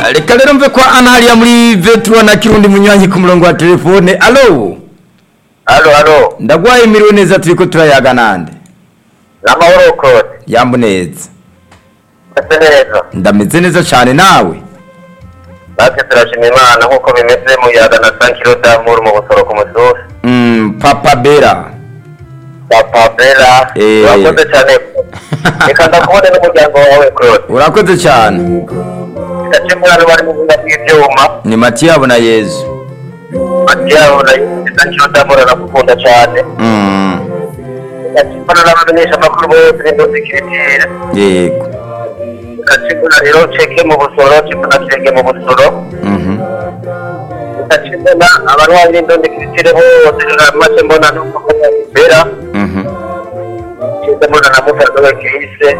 reka rero mve kwa ana hariya muri vetura na kirundi munywanyi ku murongo wa telefone alo halo halo ndagwaye miriwe neza turiko turayaga nande n'amahoro kode yambu neza meze neza ndameze neza cyane nawe natwe turashima imana nk'uko bimeze mu yaga na sankiro damuru mu busoro ku musozi mm, papa bera papa bera Eh. urakoze cyane reka ndakubone n'umuryango wawe claude urakoze cyane gace mwana bari mu buhinga bw'ibyuma ni matiyabo na yezu ati yabo na sankiro damuru arakukunda cyane mm. gace mbona n'abamenyesha amakuru bose n'indozi kiritire yego gace mbona rero ceke mu busoro ceke na kirenge mu busoro mhm gace mbona abarwayi n'indozi kiritire bose maze mbona n'uko bera mhm Cheza mbona na musaza we Krise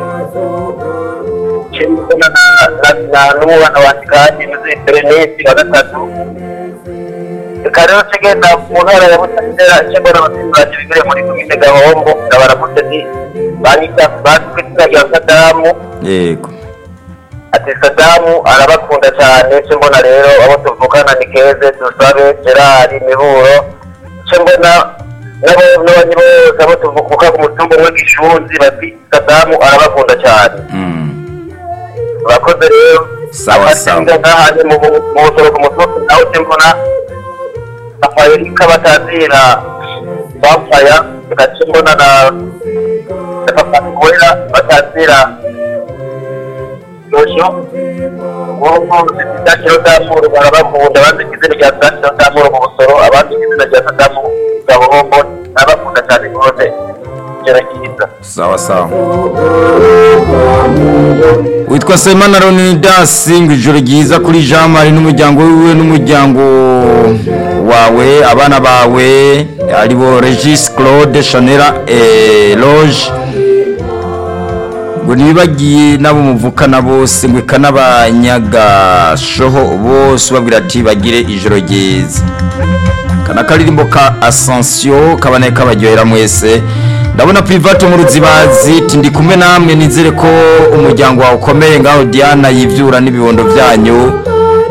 Cheza mbona na na na n'umwana wa Kigani muzi Berenisi wa gatatu Reka rero kigenda mu ntara ya Butabera cyo mbona abaturage bigire muri komine Gahombo ndabaramutse ni banyita bazwi izina rya Sadamu yego ati Sadamu arabakunda cyane cyo mbona rero abo tuvukana ni Keze Dusabe Gerard Miburo cyo mbona nabo n'abandi bose abo tuvuka ku mutumba umwe Gishunzi bati Sadamu arabakunda cyane mm. urakoze rero Sawa, sawa. sawa sawa witwa semana leonidas ngo ijoro ryiza kuri jean marie n'umuryango wiwe n'umuryango wawe abana bawe aribo regis claude chanera loge ngo ntibibagiye n'abo muvukana bose ngo eka n'abanyagashoho bose ubabwira ati bagire ijoro ryiza kana karirimbo ka ascension kabane kabaryohera mwese ndabona private mu ruzibazi ati ndi kumwe namwe nizere ko umuryango wawe ukomeye ngaho diana yivyura n'ibibondo byanyu